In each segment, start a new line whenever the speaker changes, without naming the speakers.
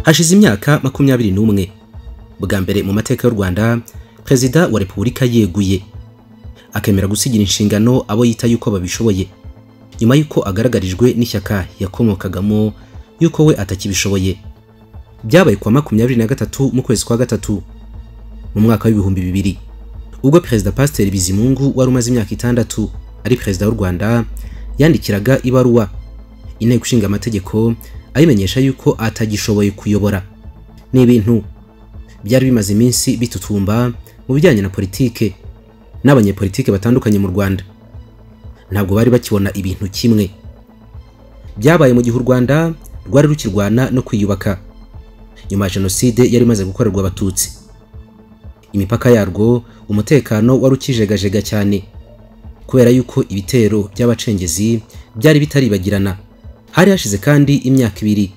hashize imyaka makumyabiri n'umwe bwa mbere mu mateka y'u rwanda perezida wa repubulika yeguye akemera gusigira inshingano abo yita yuko babishoboye nyuma y'uko agaragarijwe n'ishyaka yakomokagamo yuko we atakibishoboye byabaye kuwa makumyabiri na gatatu mu kwezi kwa gatatu mu mwaka w'ibihumbi bibiri ubwo perezida pasiteri bizimungu wari umaze imyaka itandatu ari perezida w'u rwanda yandikiraga ibaruwa inteko ishinga amategeko ayimenyesha yuko atagishoboye kuyobora ni ibintu byari bimaze iminsi bitutumba mu bijyanye na politike n'abanyepolitike batandukanye mu rwanda ntabwo bari bakibona ibintu kimwe byabaye mu gihe u rwanda rwari rukirwana no kwiyubaka nyuma ya jenoside yari imaze gukorerwa abatutsi imipaka yarwo umutekano wari ukijegajega cyane kubera yuko ibitero by'abacengezi byari bitaribagirana hari hashize kandi imyaka ibiri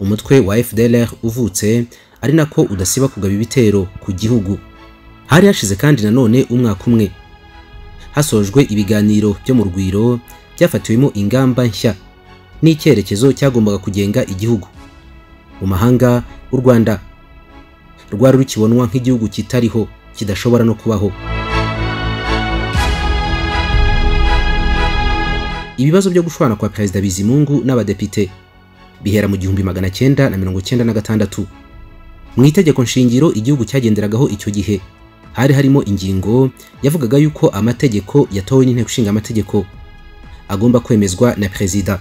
umutwe wa FDLR uvutse ari nako udasiba kugaba ibitero ku gihugu hari hashize kandi nanone umwaka umwe hasojwe ibiganiro byo mu rugwiro byafatiwemo ingamba nshya n'icyerekezo cyagombaga kugenga igihugu mu mahanga u Rwanda rwari rukibonwa nk'igihugu kitariho kidashobora no kubaho ibibazo byo gushwana kwa perezida bizimungu n'abadepite bihera mu gihumbi magana cyenda na mirongo cyenda na gatandatu mu itegeko nshingiro igihugu cyagenderagaho icyo gihe hari harimo ingingo yavugaga yuko amategeko yatowe n'inteko ishinga amategeko agomba kwemezwa na perezida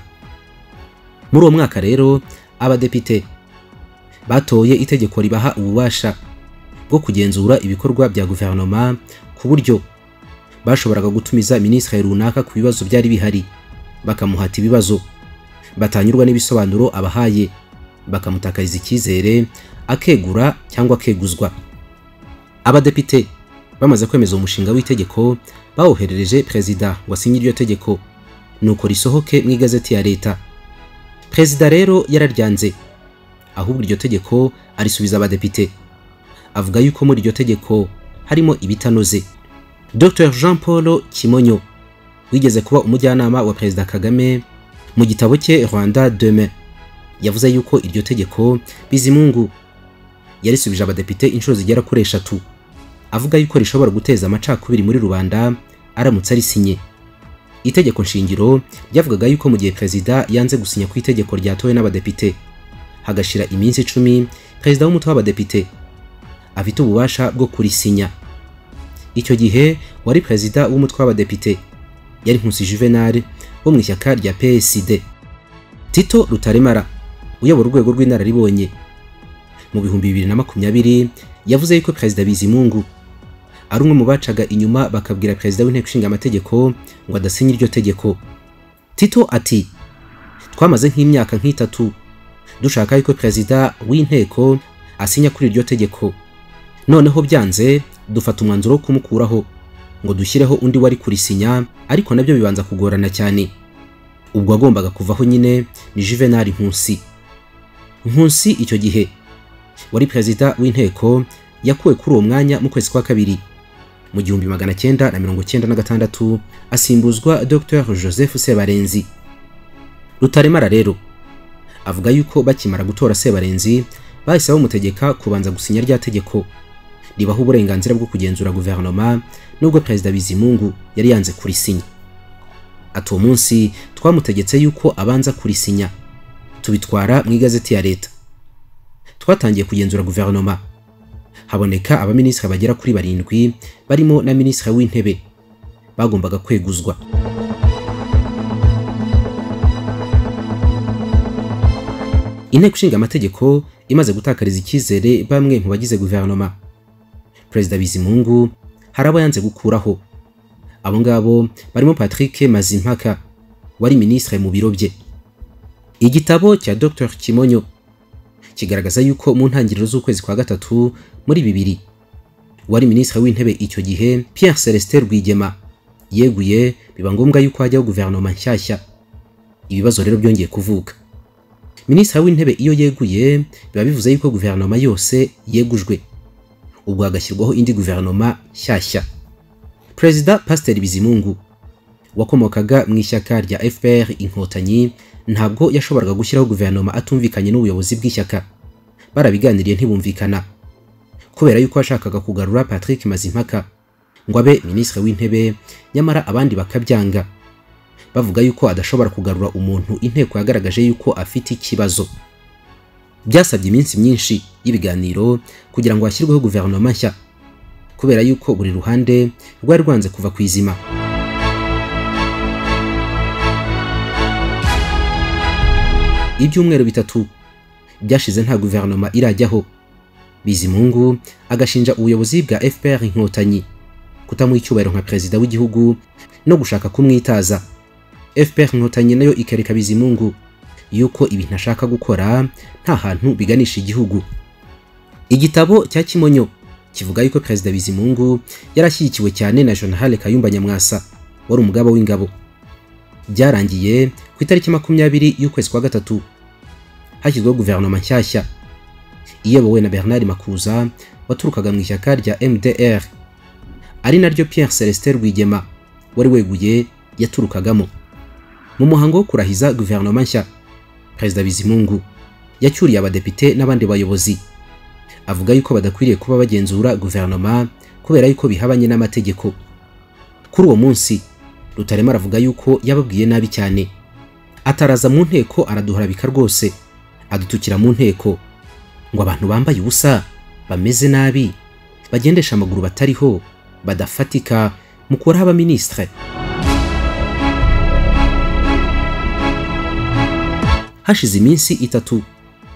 muri uwo mwaka rero abadepite batoye itegeko ribaha ububasha bwo kugenzura ibikorwa bya guverinoma ku buryo bashoboraga gutumiza minisitiri runaka ku bibazo byari bihari bakamuhata ibibazo batanyurwa n'ibisobanuro abahaye bakamutakariza icyizere akegura cyangwa akeguzwa abadepite bamaze kwemeza umushinga w'itegeko bawoherereje perezida wasinye iryo tegeko nuko risohoke mu igazeti ya leta perezida rero yararyanze ahubwo iryo tegeko arisubiza abadepite avuga yuko muri iryo tegeko harimo ibitanoze Dr Jean Paul Kimonyo wigeze kuba umujyanama wa perezida Kagame mu gitabo cye Rwanda Demain yavuze yuko iryo tegeko Bizimungu yarisubije abadepite inshuro zigera kuri eshatu avuga yuko rishobora guteza amacakubiri muri rubanda aramutse arisinye itegeko nshingiro ryavugaga yuko mu gihe perezida yanze gusinya ku itegeko ryatowe n'abadepite hagashira iminsi icumi perezida w'umutwe w'abadepite afite ububasha bwo kurisinya icyo gihe wari perezida w'umutwe w'abadepite yari nkusi juvenal wo mu ishyaka rya psd tito rutaremara uyobora urwego rw'inararibonye mu bihumbi bibiri na makumyabiri yavuze yuko perezida bizimungu ari umwe mu bacaga inyuma bakabwira perezida w'inteko ishinga amategeko ngo adasinya iryo tegeko tito ati twamaze nk'imyaka nk'itatu dushaka yuko perezida w'inteko asinya kuri iryo tegeko noneho byanze dufata umwanzuro wo kumukuraho ngo dushyireho undi wari kurisinya ariko nabyo bibanza kugorana cyane ubwo agombaga kuvaho nyine ni juvenal nkusi nkusi icyo gihe wari perezida w'inteko yakuwe kuri uwo mwanya mu kwezi kwa kabiri mu gihumbi magana cyenda na mirongo cyenda na gatandatu asimbuzwa dr joseph sebarenzi rutaremara rero avuga yuko bakimara gutora Sebarenzi bahise bamutegeka kubanza gusinya rya tegeko ribaho uburenganzira bwo kugenzura guverinoma nubwo perezida Bizimungu yari yanze kurisinya ati uwo munsi twamutegetse yuko abanza kurisinya tubitwara mu igazeti ya leta twatangiye kugenzura guverinoma haboneka abaminisitiri bagera kuri barindwi barimo na minisitiri w'intebe bagombaga kweguzwa inteko ishinga amategeko imaze gutakariza icyizere bamwe mu bagize guverinoma perezida bizimungu hari abo yanze gukuraho abo ngabo barimo patrick mazimpaka wari minisitiri mu biro bye igitabo cya dr kimonyo kigaragaza yuko mu ntangiriro z'ukwezi kwa gatatu muri bibiri wari minisitiri w'intebe icyo gihe pierre celestin rwigema yeguye biba ngombwa yuko hajyaho guverinoma nshyashya ibibazo rero byongeye kuvuka minisitiri w'intebe iyo yeguye biba bivuze yuko guverinoma yose yegujwe ubwo hagashyirwaho indi guverinoma nshyashya perezida pasiteri bizimungu wakomokaga mu ishyaka rya fpr inkotanyi ntabwo yashoboraga gushyiraho guverinoma atumvikanye n'ubuyobozi bw'ishyaka barabiganiriye ntibumvikana kubera yuko yashakaga kugarura patrick mazimpaka ngo abe minisitiri w'intebe nyamara abandi bakabyanga bavuga yuko adashobora kugarura umuntu inteko yagaragaje yuko afite ikibazo byasabye iminsi myinshi y'ibiganiro kugira ngo hashyirweho guverinoma nshya kubera yuko buri ruhande rwari rwanze kuva ku izima ibyumweru bitatu byashize nta guverinoma irajyaho bizimungu agashinja ubuyobozi bwa fpr inkotanyi kutamuha icyubahiro nka perezida w'igihugu no gushaka kumwitaza fpr inkotanyi nayo ikareka bizimungu yuko ibintu ashaka gukora nta hantu biganisha igihugu igitabo cya kimonyo kivuga yuko perezida bizimungu yarashyigikiwe cyane na jenerali kayumba nyamwasa wari umugaba w'ingabo byarangiye ku itariki makumyabiri y'ukwezi kwa gatatu hashyizweho guverinoma nshyashya iyobowe na bernard makuza waturukaga mu ishyaka rya mdr ari naryo Pierre Celestin Rwigema wari weguye yaturukagamo mu muhango wo kurahiza guverinoma nshya perezida bizimungu yacyuriye abadepite n'abandi bayobozi avuga yuko badakwiriye kuba bagenzura guverinoma kubera yuko bihabanye n'amategeko kuri uwo munsi rutarema aravuga yuko yababwiye nabi cyane ataraza mu nteko araduharabika rwose adutukira mu nteko ngo abantu bambaye ubusa bameze nabi bagendesha amaguru batariho badafatika mukuraho abaminisitire hashize iminsi itatu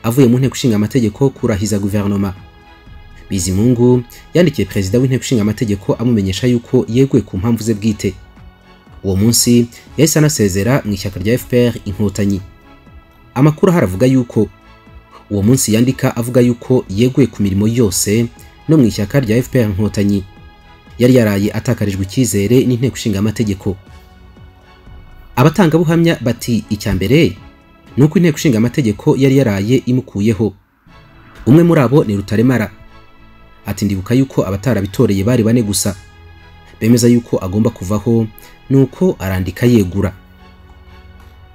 avuye mu nteko ishinga amategeko kurahiza guverinoma bizimungu yandikiye perezida w'inteko ishinga amategeko amumenyesha yuko yeguye ku mpamvu ze bwite uwo munsi yahise anasezera mu ishyaka rya fpr inkotanyi amakuru ahari avuga yuko uwo munsi yandika avuga yuko yeguye ku mirimo yose no mu ishyaka rya fpr inkotanyi yari yaraye atakarijwe icyizere n'inteko ishinga amategeko abatangabuhamya bati icya mbere nuko inteko ishinga amategeko yari yaraye imukuyeho umwe muri abo ni rutaremara ati ndibuka yuko abatarabitoreye bari bane gusa bemeza yuko agomba kuvaho nuko arandika yegura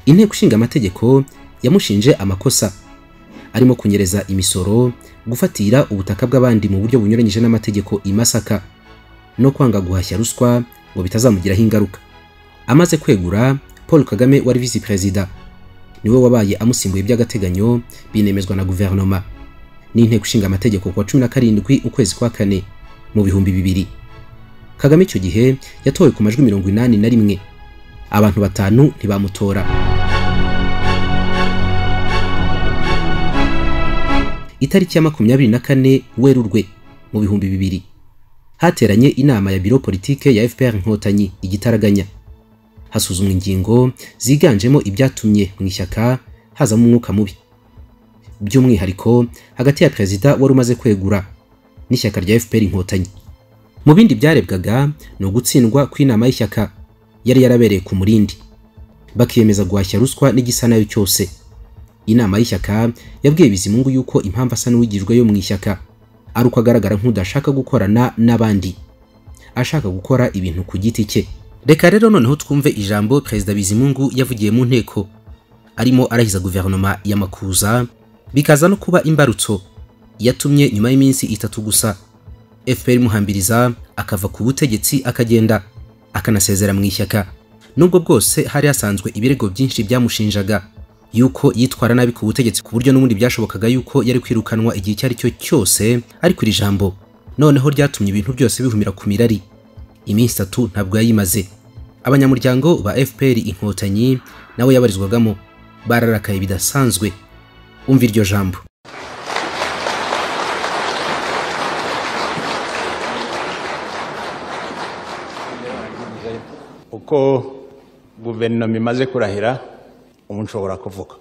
inteko ishinga amategeko yamushinje amakosa arimo kunyereza imisoro gufatira ubutaka bw'abandi mu buryo bunyuranyije n'amategeko i masaka no kwanga guhashya ruswa ngo bitazamugiraho ingaruka amaze kwegura paul kagame wari visi perezida niwe wabaye amusimbuye by'agateganyo binemezwa na guverinoma n'inteko ishinga amategeko kuwa cumi na karindwi ukwezi kwa kane mu bihumbi bibiri kagame icyo gihe yatowe ku majwi mirongo inani na rimwe abantu batanu ntibamutora itariki ya makumyabiri na kane werurwe mu bihumbi bibiri hateranye inama ya biro politike ya fpr inkotanyi igitaraganya hasuzumwa ingingo ziganjemo ibyatumye mu ishyaka hazamo umwuka mubi by'umwihariko hagati ya perezida wari umaze kwegura n'ishyaka rya fpr inkotanyi mu bindi byarebwaga ni ugutsindwa kw'inama y'ishyaka yari yarabereye ku murindi bakiyemeza guhashya ruswa n'igisa nayo cyose inama y'ishyaka yabwiye bizimungu yuko impamvu asa n'uwigijwe yo mu ishyaka ari uko agaragara nk'udashaka gukorana n'abandi ashaka gukora ibintu ku giti cye reka rero noneho twumve ijambo perezida bizimungu yavugiye mu nteko arimo arahiza guverinoma ya makuza bikaza no kuba imbarutso yatumye nyuma y'iminsi itatu gusa fpr imuhambiriza akava ku butegetsi akagenda akanasezera mu ishyaka nubwo bwose hari hasanzwe ibirego byinshi byamushinjaga yuko yitwara nabi ku butegetsi ku buryo n'ubundi byashobokaga yuko yari kwirukanwa igihe icyo ari cyo cyose ari ku ijambo noneho ryatumye ibintu byose bihumira ku mirari iminsi itatu ntabwo yayimaze abanyamuryango ba fpr inkotanyi nawe yabarizwagamo bararakaye bidasanzwe umva iryo jambo
uko guverinoma imaze kurahira umuntu ushobora kuvuga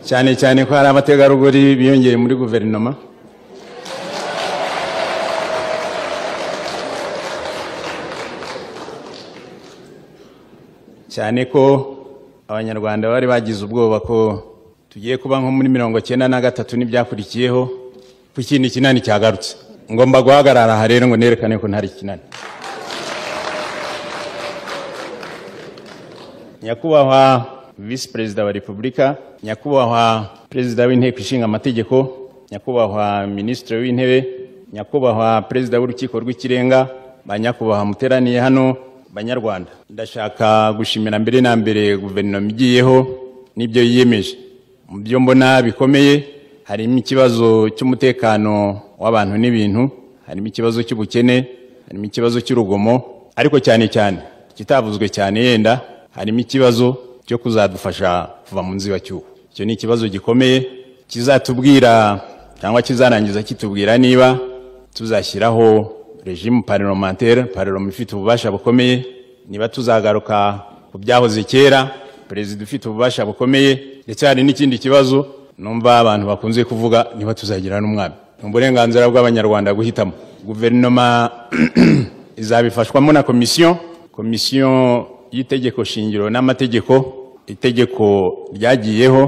cyane cyane ko hari abategarugori biyongeye muri guverinoma cyane ko abanyarwanda bari bagize ubwoba ko tugiye kuba nko muri mirongo cyenda na gatatu n'ibyakurikiyeho ku kindi kinani cyagarutse ngomba guhagarara aha rero ngo nerekane ko ntari kinani nyakubahwa visi perezida wa repubulika nyakubahwa perezida w'inteko ishinga amategeko nyakubahwa minisitiri w'intebe nyakubahwa perezida w'urukiko rw'ikirenga banyakubahwa muteraniye hano banyarwanda ndashaka gushimira mbere na mbere guverinoma igiyeho n'ibyo yiyemeje mu byo mbona bikomeye harimo ikibazo cy'umutekano w'abantu n'ibintu harimo ikibazo cy'ubukene harimo ikibazo cy'urugomo ariko cyane cyane kitavuzwe cyane yenda harimo ikibazo cyo kuzadufasha kuva mu nzibacyuho icyo ni ikibazo gikomeye kizatubwira cyangwa kizarangiza kitubwira niba tuzashyiraho regimu parlementaire parlement ifite ububasha bukomeye niba tuzagaruka ku byahoze kera perezida ufite ububasha bukomeye ndetse hari n'ikindi kibazo numva abantu bakunze kuvuga niba tuzagira n'umwami ni uburenganzira bw'abanyarwanda guhitamo guverinoma izabifashwamo na komisiyo komisiyo y'itegeko shingiro n'amategeko itegeko ryagiyeho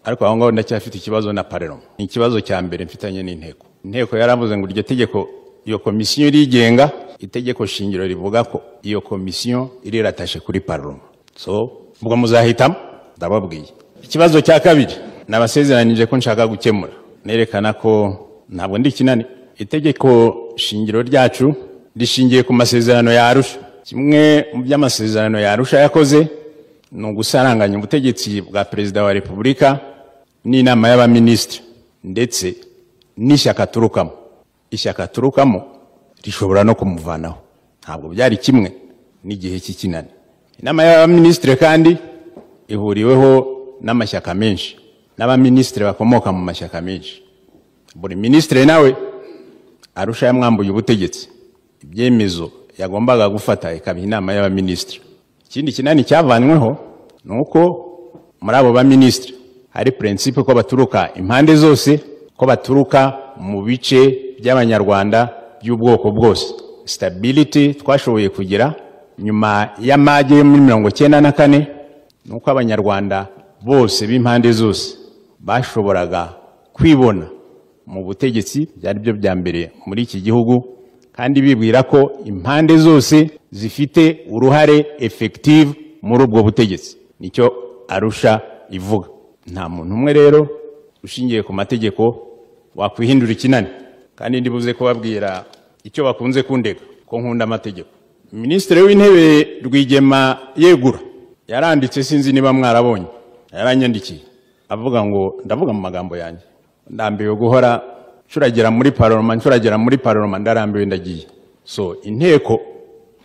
ariko aho ngaho ndacyafite ikibazo na parlement ni ikibazo cya mbere mfitanye n'inteko inteko yaravuze ngo iryo tegeko iyo komisiyo irigenga itegeko shingiro rivuga ko iyo komisiyo iriratashye kuri parlement so ubwo muzahitamo ndababwiye ikibazo cya kabiri nabasezeranyije ko nshaka gukemura nerekana ko ntabwo ndi ikinani itegeko shingiro ryacu rishingiye ku masezerano ya arusha kimwe mu by'amasezerano ya arusha yakoze ni ugusaranganya ubutegetsi bwa perezida wa repubulika n'inama y'abaminisitiri ndetse n'ishyaka aturukamo ishyaka aturukamo rishobora no kumuvanaho ntabwo byari kimwe n'igihe cy'ikinani inama y'abaminisitiri kandi ihuriweho n'amashyaka menshi n'abaminisitiri bakomoka mu mashyaka menshi buri minisitiri nawe arusha yamwambuye ubutegetsi ibyemezo yagombaga gufata ikabiha inama y'abaminisitiri ikindi kinani cyavanyweho ni uko muri abo baminisitiri hari prinsipe ko baturuka impande zose ko baturuka mu bice by'abanyarwanda by'ubwoko bwose stability twashoboye kugira nyuma y'amage yo muri mirongo cyenda na kane ni uko abanyarwanda bose b'impande zose bashoboraga kwibona mu butegetsi byari byo bya mbere muri iki gihugu kandi bibwira ko impande zose zifite uruhare effective muri ubwo butegetsi nicyo arusha ivuga nta muntu umwe rero ushingiye ku mategeko wakwihindura ikinani kandi ndibuze kubabwira icyo bakunze kundega ko nkunda amategeko minisitiri w'intebe rwigema yegura yaranditse sinzi niba mwarabonye yaranyandikiye avuga ngo ndavuga mu magambo yanjye ndambiwe guhora ncuragera muri paroma ncuragera muri paroma ndarambiwe ndagiye so inteko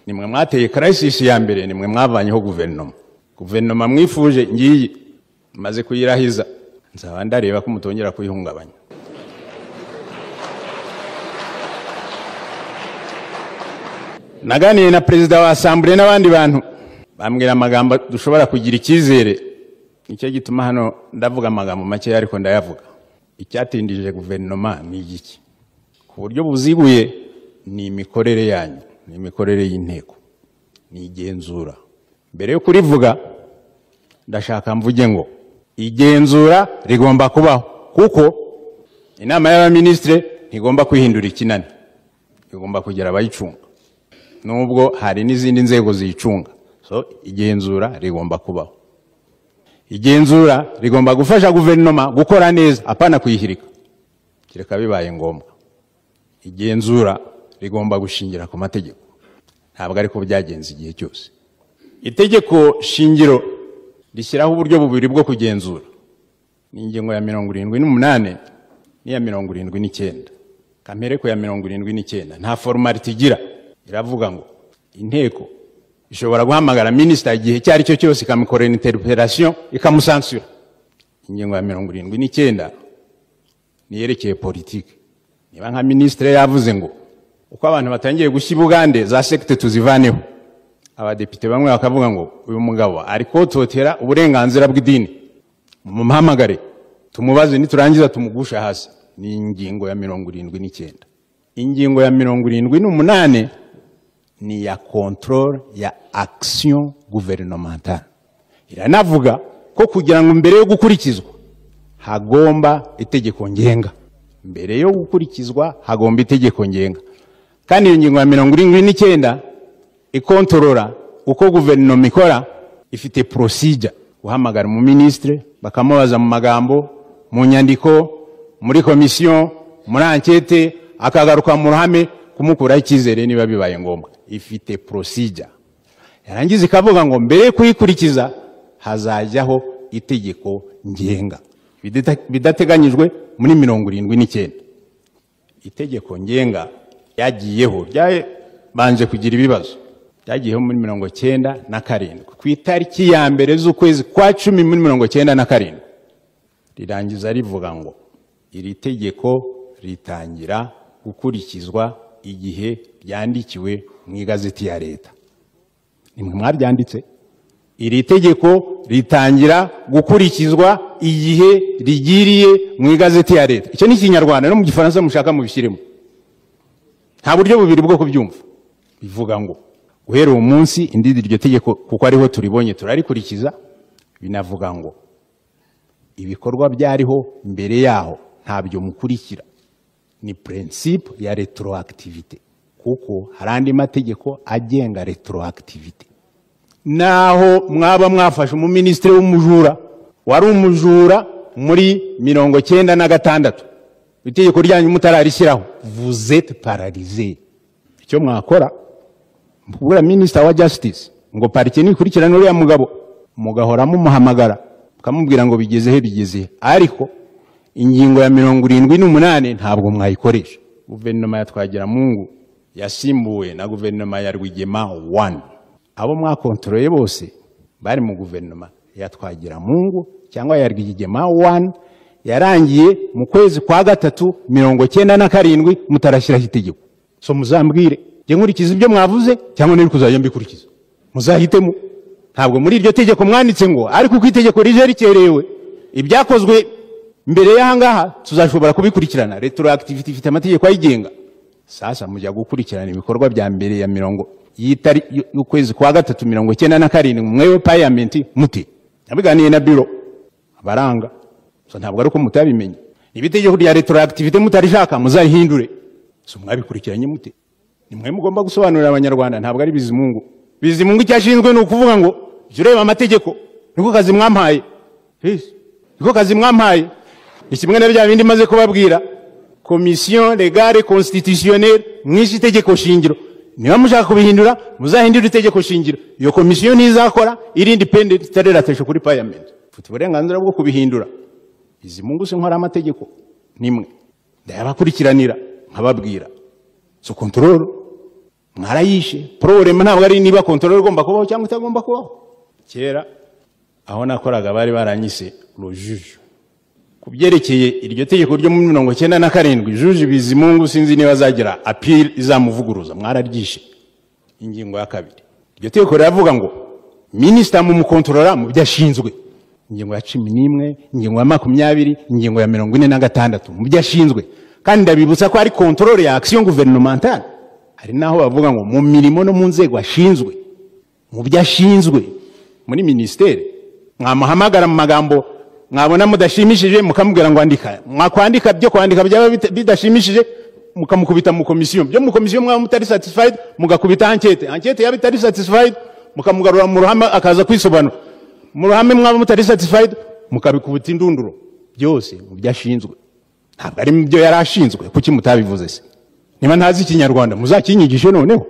nimwe mwateye karasisi ya mbere nimwe mwavanyeho guverinoma guverinoma mwifuje ngiyi maze kuyirahiza nzaba ndareba ko mutongera kuyihungabanya naganiye na perezida wa asambure n'abandi bantu bambwira amagambo dushobora kugira icyizere nicyo gituma hano ndavuga amagambo make ariko ndayavuga icyatindije guverinoma ni igiki ku buryo buziguye ni imikorere yanyu ni imikorere y'inteko ni igenzura mbere yo kurivuga ndashaka mvuge ngo igenzura rigomba kubaho kuko inama y'abaminisitiri ntigomba kwihindura ikinani igomba kugira abayicunga nubwo hari n'izindi nzego ziyicunga so igenzura rigomba kubaho igenzura rigomba gufasha guverinoma gukora neza apana kuyihirika kereka bibaye ngombwa igenzura rigomba gushingira ku mategeko ntabwo ariko byagenze igihe cyose itegeko shingiro rishyiraho uburyo bubiri bwo kugenzura ni ingingo ya mirongo irindwi n'umunani n'iya mirongo irindwi n'icyenda kamere ya mirongo irindwi n'icyenda nta forumariti igira iravuga ngo inteko ishobora guhamagara minisita igihe icyo ari cyo cyose ikamukorera interpellation ikamusansura ingingo ya mirongo irindwi n'icyenda niyerekeye politiki niba nka minisitiri yavuze ngo uko abantu batangiye gushya ibugande za sekite tuzivaneho abadepite bamwe bakavuga ngo uyu mugabo ari kototera uburenganzira bw'idini mumuhamagare tumubaze niturangiza tumugusha hasi ni ingingo ya mirongo irindwi n'icyenda ingingo ya mirongo irindwi n'umunani ni ya control ya action gouvernementale iranavuga ko kugira ngo mbere yo gukurikizwa hagomba itegeko ngenga mbere yo gukurikizwa hagomba itegeko ngenga kandi iyo ngingo ya mirongo irindwi n'icyenda ikontorora uko guverinoma ikora ifite porosijya guhamagara umuminisitiri bakamubaza mu magambo mu nyandiko muri komisiyo muri ankete akagaruka mu ruhame kumukuraho icyizere niba bibaye ngombwa ifite porosijya yarangiza ikavuga ngo mbere yo kuyikurikiza hazajyaho itegeko ngenga Bidata- bidateganyijwe muri mirongo irindwi n'icyenda itegeko ngenga ryagiyeho ryabanje kugira ibibazo ryagiyeho muri mirongo cyenda na karindwi ku itariki ya mbere z'ukwezi kwa cumi muri mirongo cyenda na karindwi rirangiza rivuga ngo iri tegeko ritangira gukurikizwa igihe ryandikiwe mu igazeti ya leta nimwe mwabyanditse iri tegeko ritangira gukurikizwa igihe rigiriye mu igazeti ya leta icyo ni ikinyarwanda no mu gifaransa mushaka mubishyiremo nta buryo bubiri bwo kubyumva bivuga ngo guhera uwo munsi indidi iryo tegeko kuko ariho turibonye turarikurikiza binavuga ngo ibikorwa byariho mbere yaho ntabyo mukurikira ni prinsipe ya retroactivité kuko hari andi mategeko agenga retroactivité naho mwaba mwafashe umuminisitiri w'umujura wari umujura muri mirongo cyenda na gatandatu itegeko ryanyu mutararishyiraho vuzete pararize icyo mwakora kubura minisita wa jasitisi ngo parike nikurikirane uriya mugabo mugahora mumuhamagara mukamubwira ngo bigeze he bigeze he ariko ingingo ya mirongo irindwi n'umunani ntabwo mwayikoresha guverinoma ya twagiramungu yasimbuwe na guverinoma ya rwigema wani abo mwakontororeye bose bari mu guverinoma ya twagiramungu cyangwa ya rwigema wani yarangiye mu kwezi kwa gatatu mirongo cyenda na karindwi mutarashyiraho itegeko so muzambwire jye nkurikiza ibyo mwavuze cyangwa nari kuzajya mbikurikiza muzahitemo ntabwo muri iryo tegeko mwanditse ngo ariko uko itegeko rije rikerewe ibyakozwe mbere y'ahangaha tuzashobora kubikurikirana retroactivity ifite amategeko ayigenga sasa mujya gukurikirana ibikorwa bya mbere ya mirongo y'itari y'ukwezi kwa gatatu mirongo cyenda na karindwi mwewe payamenti muti nabiganiye na biro baranga so ntabwo ari uko mutabimenye ibitegeko rya retroactivité mutarishaka muzarihindure so mwabikurikiranye mute ni mwe mugomba gusobanurira abanyarwanda ntabwo ari bizimungu bizimungu icyo ashinzwe ni ukuvuga ngo jya ureba amategeko niko kazi mwampaye Yes. niko kazi mwampaye ni kimwe na bya bindi maze kubabwira komisiyo legale constitutionnelle mwishe itegeko shingiro niba mushaka kubihindura muzahindure itegeko shingiro iyo komisiyo ntizakora iri independent itariratesha kuri parliament mfite uburenganzira bwo kubihindura izi mungu si nkora amategeko nimwe ndayabakurikiranira nkababwira so kontrolo mwarayishe problema ntabwo ari niba kontrolo igomba kubaho cyangwa itagomba kubaho kera aho nakoraga bari baranyise rujuju ku byerekeye iryo tegeko ryo muri mirongo cyenda na karindwi juje bizimungu sinzi niba azagira apiri izamuvuguruza mwararyishe ingingo ya kabiri iryo tegeko riravuga ngo minisita mumukontorora mu byo ashinzwe ingingo ya cumi n'imwe ingingo ya makumyabiri ingingo ya mirongo ine na gatandatu mu byo ashinzwe kandi ndabibutsa ko ari kontorore ya akisiyo guvernementale hari n'aho bavuga ngo mu mirimo no mu nzego ashinzwe mu byo ashinzwe muri minisiteri mwamuhamagara mu magambo mwabona mudashimishije mukamubwira ngo andika mwakwandika byo kwandika byaba bita- bidashimishije mukamukubita mu komisiyo byo mu komisiyo mwaba mutari satisfied mugakubita ankete ankete yaba itari satisfied mukamugarura mu ruhame akaza kwisobanura mu ruhame mwaba mutari satisfied mukabikubita indunduro byose mu byo ashinzwe ntabwo ari mu byo yari ashinzwe kuki mutabivuze se niba ntazi ikinyarwanda muzakinyigishe noneho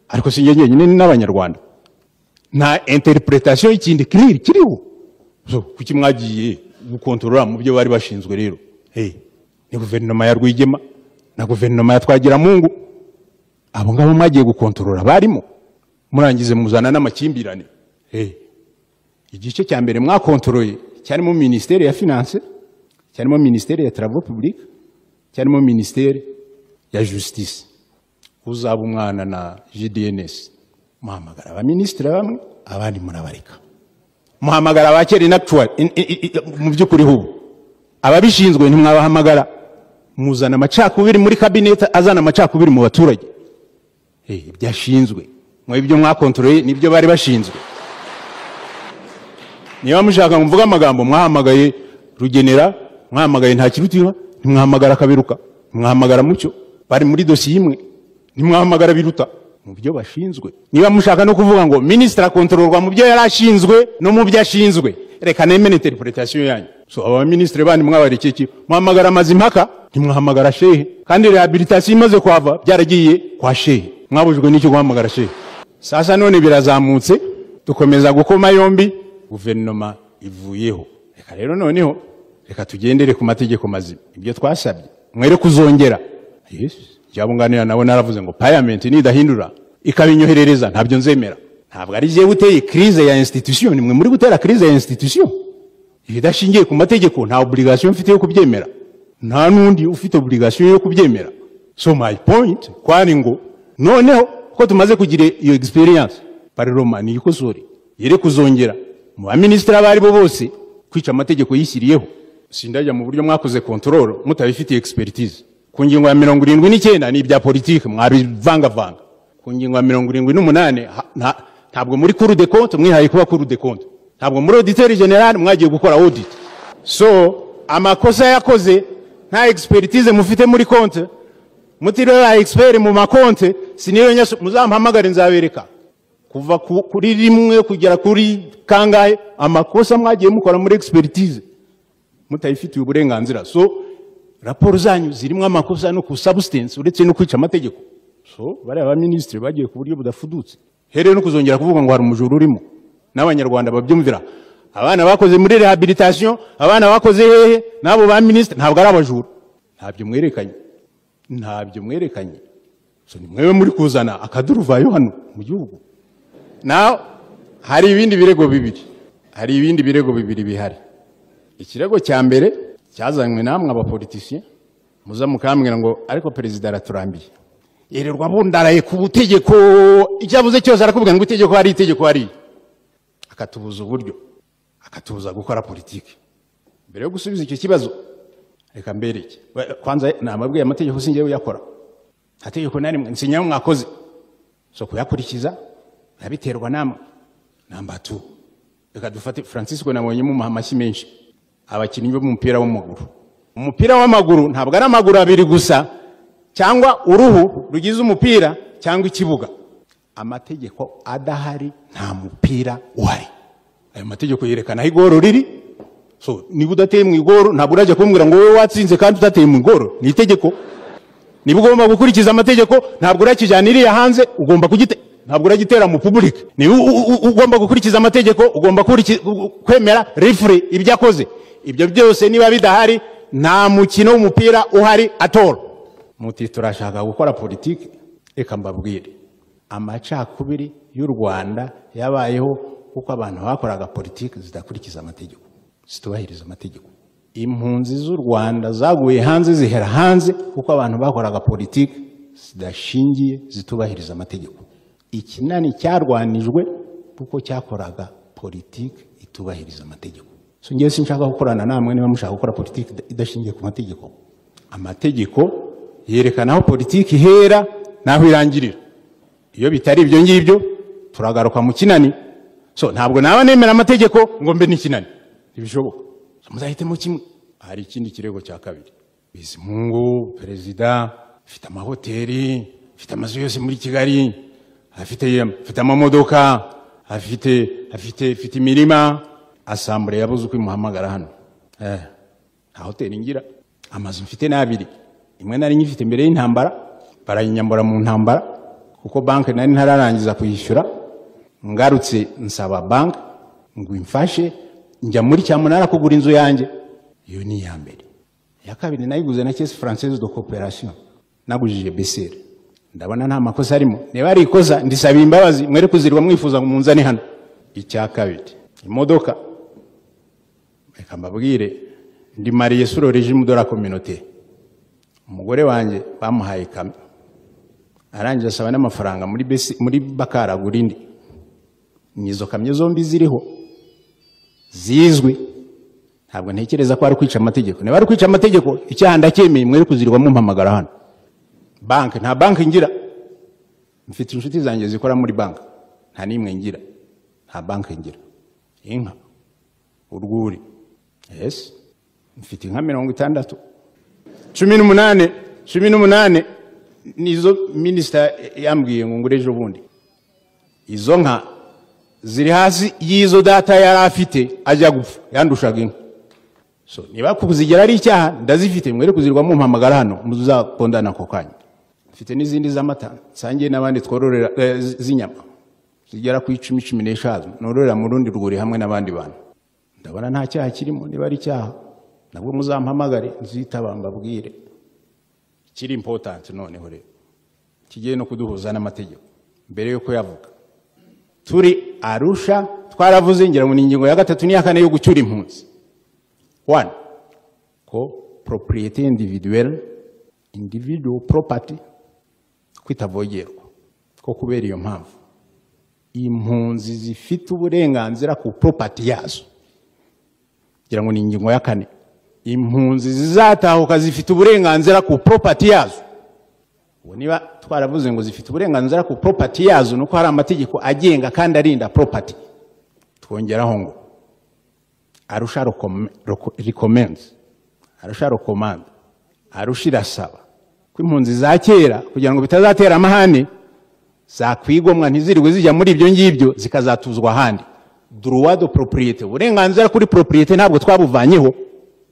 ariko si njye njyenyine ni n'abanyarwanda nta interpretation y'ikindi kiriri kiriho so kuki mwagiye gukontorora mu byo bari bashinzwe rero hey, ni guverinoma ya rwigema na guverinoma ya twagiramungu abo ngabo mwagiye gukontorora barimo murangize muzana n'amakimbirane hey. igice cya mbere mwakontoroye cyarimo minisiteri ya finance cyarimo minisiteri ya travaux public cyarimo minisiteri ya justice uzaba umwana na gdns muhamagara abaminisitiri bamwe abandi murabareka muhamagara abakera inactual mu by'ukuri hubu ababishinzwe ntimwabahamagara muzana amacakubiri muri kabinete azana amacakubiri mu baturage Eh, ibyashinzwe mwe ibyo mwakontororeye nibyo bari bashinzwe niba mushaka ngo mvuge amagambo mwahamagaye rugenera mwahamagaye nta kirutiba ntimwahamagara kaberuka ntimwahamagara mucyo bari muri dosiye imwe ntimwahamagara biruta mu byo bashinzwe niba mushaka no kuvuga ngo minisitiri akontororwa mu byo yari ashinzwe no mu byo ashinzwe reka nemene interpretation yanyu so aba minisitiri bandi mwabarekeye iki muhamagara amazimpaka ntimwahamagara shehe kandi rehabilitation imaze kuhava byaragiye kwa shehe mwabujwe n'iki guhamagara shehe sasa none birazamutse dukomeza gukoma yombi guverinoma ivuyeho reka rero noneho reka tugendere ku mategeko mazima ibyo twasabye mwere kuzongera yes byabunganira nabo naravuze ngo parliament nidahindura ikabinyoherereza ntabyo nzemera ntabwo ari jewe uteye crise ya institution nimwe muri gutera crise ya institution ibidashingiye ku mategeko nta obligation mfite yo kubyemera nta nundi ufite obligation yo kubyemera so my point kwari ngo noneho ko tumaze kugira iyo experience parloma ni ikosore yere kuzongera mu baminisitiri abo aribo bose kwica amategeko yishyiriyeho sindajya mu buryo mwakoze control mutabifitiye expertise ku ngingo ya mirongo irindwi n'icyenda ni ibya politiki mwabivangavanga ku ngingo ya mirongo irindwi n'umunani ha- nta- ntabwo muri kuru de konte mwihaye kuba kuru de konte ntabwo muri auditeri general mwagiye gukora audit so amakosa yakoze nta expertise mufite muri konte mutiriwe ya expert mu makonte siniyo nyaso muzampamagare nzabereka kuva ku- kuri rimwe kugera kuri kangahe amakosa mwagiye mukora muri expertise mutayifitiye uburenganzira so raporo zanyu zirimo amakosa no ku substance uretse no kwica amategeko so bariya ba minisitiri bagiye ku buryo budafudutse hereye no kuzongera kuvuga ngo hari umujura urimo n'abanyarwanda babyumvira abana bakoze muri rehabilitation abana bakoze hehe n'abo ba minisitiri ntabwo ari abajura ntabyo mwerekanye ntabyo mwerekanye so ni mwebwe muri kuzana akaduruvayo hano mu gihugu naho hari ibindi birego bibiri hari ibindi birego bibiri bihari ikirego cya mbere cyazanywe namwe abapolitisiye muza mukambwira ngo ariko perezida araturambiye yererwa bundaraye ku butegeko icyo avuze cyose arakubwira ngo itegeko hari itegeko hari akatubuza uburyo akatubuza gukora politiki mbere yo gusubiza icyo kibazo reka mbereke Ba- kwanza namabwiye amategeko singiye uyakora nta tegeko na rimwe nsinyaho mwakoze so kuyakurikiza nabiterwa namwe namba tu reka dufate francisco nabonyemo amashyi menshi abakinnyi b'umupira w'amaguru umupira w'amaguru ntabwo ari amaguru abiri gusa cyangwa uruhu rugize umupira cyangwa ikibuga amategeko adahari nta mupira uhari ayo mategeko yerekana aho igoro riri so niba udateye mu igoro ntabwo urajya kumbwira ngo wowe watsinze kandi udateye mu igoro ni itegeko niba ugomba gukurikiza amategeko ntabwo urakijyana iriya hanze ugomba kugite ntabwo uragitera mu public niba u- u- u- ugomba gukurikiza amategeko ugomba kuriki- u- u- kwemera refure ibyo akoze ibyo byose niba bidahari nta mukino w'umupira uhari atoro muti turashaka gukora politiki reka mbabwire amacakubiri y'u rwanda yabayeho kuko abantu bakoraga politiki zidakurikiza amategeko zitubahiriza amategeko impunzi z'u rwanda zaguye hanze zihera hanze kuko abantu bakoraga politiki zidashingiye zitubahiriza amategeko ikinani cyarwanijwe kuko cyakoraga politiki itubahiriza amategeko so ngewe sinshaka gukorana namwe niba mushaka gukora politiki ida- idashingiye ku mategeko amategeko yerekana aho politiki ihera n'aho irangirira iyo bitari ibyo ngibyo turagaruka mu kinani so ntabwo naba nemera amategeko ngo mbe n'ikinani ntibishoboka muzahitemo kimwe hari ikindi kirego cya kabiri bizimungu perezida afite amahoteli afite amazu yose muri kigali afite afite amamodoka afite afite afite imirima asambure yabuze uko imuhamagara hano eh, nta hoteli ngira amazu mfite n'abiri imwe nari nyifite mbere y'intambara barayinyambura mu ntambara kuko banki nari ntararangiza kuyishyura ngarutse nsaba banki ngo imfashe njya muri cyamunara kugura inzu yanjye iyo ni iya mbere iya kabiri nayiguze na kesi française de coopération nagujije besere ndabona nta makosa arimo niba ari ikosa ndisabiye imbabazi mwere kuzirwa mwifuza ngo munzane hano icya kabiri imodoka reka mbabwire ndi mariye suro regime de la communauté umugore wanjye bamuhaye kamyo arangije asaba n'amafaranga muri besi muri bakara gurindi nizo kamyo zombi ziriho zizwi ntabwo ntekereza ko ari kwica amategeko niba ari kwica amategeko icyaha ndacyemeye mwere kuzirwa mumpamagara hano banki nta banki ngira mfite inshuti zanjye zikora muri banki nta n'imwe ngira nta banki ngira inka urwuri yes mfite inka mirongo itandatu cumi n'umunane cumi n'umunane nizo minisita yambwiye ngo ngure ejo bundi izo nka ziri hasi y'izo data yari afite ajya gupfa yandushaga inka so niba kuzigira ari icyaha ndazifite mwere kuzirwa mumpamagara hano muzakondana ako kanya mfite n'izindi z'amata nsangiye n'abandi twororera eh, z- z'inyama zigera ku icumi cumi n'eshanu nororera mu rundi rwuri hamwe n'abandi bantu ndabona nta cyaha kirimo niba ari icyaha nabwo muzampamagare nzitaba mbabwire kiri impotanti noneho rero kigiye no kuduhuza n'amategeko mbere yuko yavuga turi arusha twaravuze ngira ngo ni ingingo ya gatatu n'iya kane yo gucyura impunzi one ko properiyete individuwere individual property kwitavogerwa ko kubera iyo mpamvu impunzi zifite uburenganzira ku property yazo ngira ngo ni ingingo ya kane impunzi zizatahuka zifite uburenganzira ku property yazo ubu niba twaravuze ngo zifite uburenganzira ku property yazo ni uko hari amategeko agenga kandi arinda property twongeraho ngo arusha recommends arusha recommand arusha irasaba ko impunzi za kera kugira ngo bitazatera amahane zakwigomwa ntizirirwe zijya muri ibyo ngibyo zikazatuzwa ahandi droit de propriete uburenganzira kuri propriete ntabwo twabuvanyeho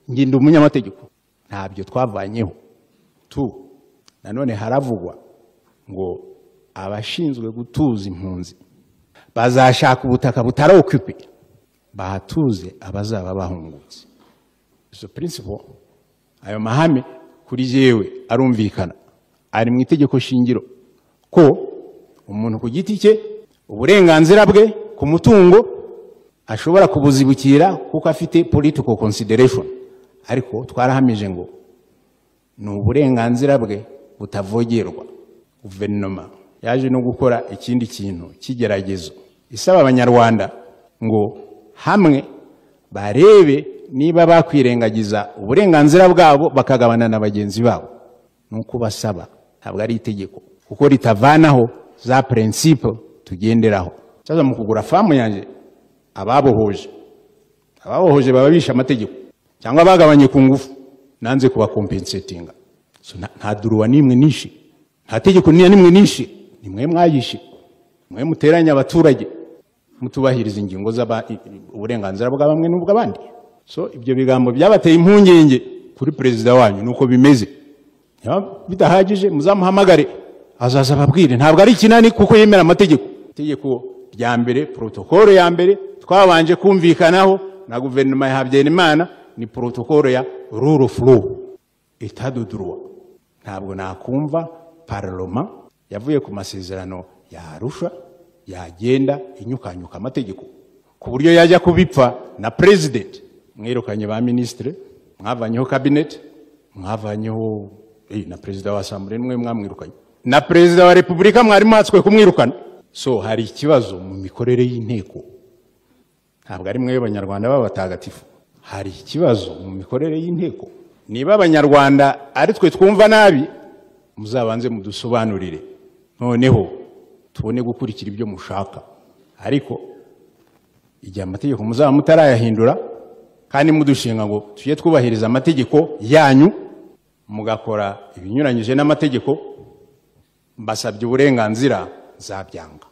njye ndi umunyamategeko ntabyo twavanyeho tu nanone haravugwa ngo abashinzwe gutuza impunzi bazashaka ubutaka butari okupe bahatuze abazaba bahungutse izo principle ayo mahame kuri jewe arumvikana ari mu itegeko shingiro ko umuntu ku giti cye uburenganzira bwe ku mutungo ashobora kubuzibukira kuko afite political consideration ariko twarahamije ngo ni uburenganzira bwe butavogerwa guverinoma yaje no gukora ikindi kintu cy'igeragezo isaba abanyarwanda ngo hamwe barebe niba bakwirengagiza uburenganzira bwabo bakagabana na bagenzi babo ni uko basaba ntabwo ari itegeko kuko ritavanaho za prinsipe tugenderaho cyaza mu kugura famu yanjye ababohoje ababohoje baba bishe amategeko cyangwa bagabanye ku ngufu nanze kubakompensetinga so, nta- nta duruwa n'imwe nishe nta tegeko n'iya nimwe nishe ni mwe mwayishe mwe muteranya abaturage mutubahiriza ingingo z'aba- i- i- uburenganzira bwa bamwe n'ubw'abandi so ibyo bigambo byabateye impungenge kuri perezida wanyu nuko bimeze niba bidahagije muzamuhamagare azaza ababwire ntabwo ari ikinani kuko yemera amategeko itegeko rya mbere porotokolo ya mbere twabanje kumvikanaho na guverinoma ya habyarimana ni porotokolo ya rule of law itaduduruwa ntabwo nakumva parloma yavuye ku masezerano ya arusha yagenda inyukanyuka amategeko ku buryo yajya kubipfa na president mwirukanye ba ministre mwavanyeho cabinet mwavanyeho eh, na perezida wa asambure nimwe mwamwirukanye na perezida wa repubulika mwari mwatswe kumwirukana so hari ikibazo mu mikorere y'inteko ntabwo ari mwe banyarwanda b'abatagatifu hari ikibazo mu mikorere y'inteko niba abanyarwanda ari twe twumva nabi muzabanze mudusobanurire noneho tubone gukurikira ibyo mushaka ariko igihe amategeko muzaba mutarayahindura kandi mudushinga ngo tujye twubahiriza amategeko yanyu mugakora ibinyuranyije n'amategeko mbasabye uburenganzira nzabyanga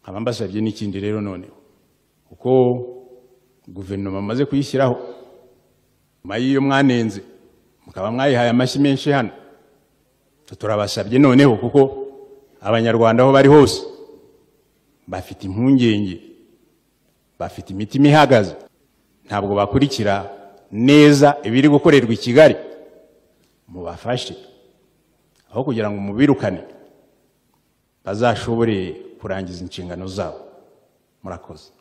nkaba mbasabye n'ikindi rero noneho kuko guverinoma amaze kuyishyiraho nyuma y'iyo mwanenze mukaba mwayihaye amashyi menshi hano Tu- turabasabye noneho kuko abanyarwanda aho bari hose bafite impungenge bafite imitima ihagaze ntabwo bakurikira neza ibiri gukorerwa i kigali mubafashe aho kugira ngo mubirukane bazashobore kurangiza inshingano zabo murakoze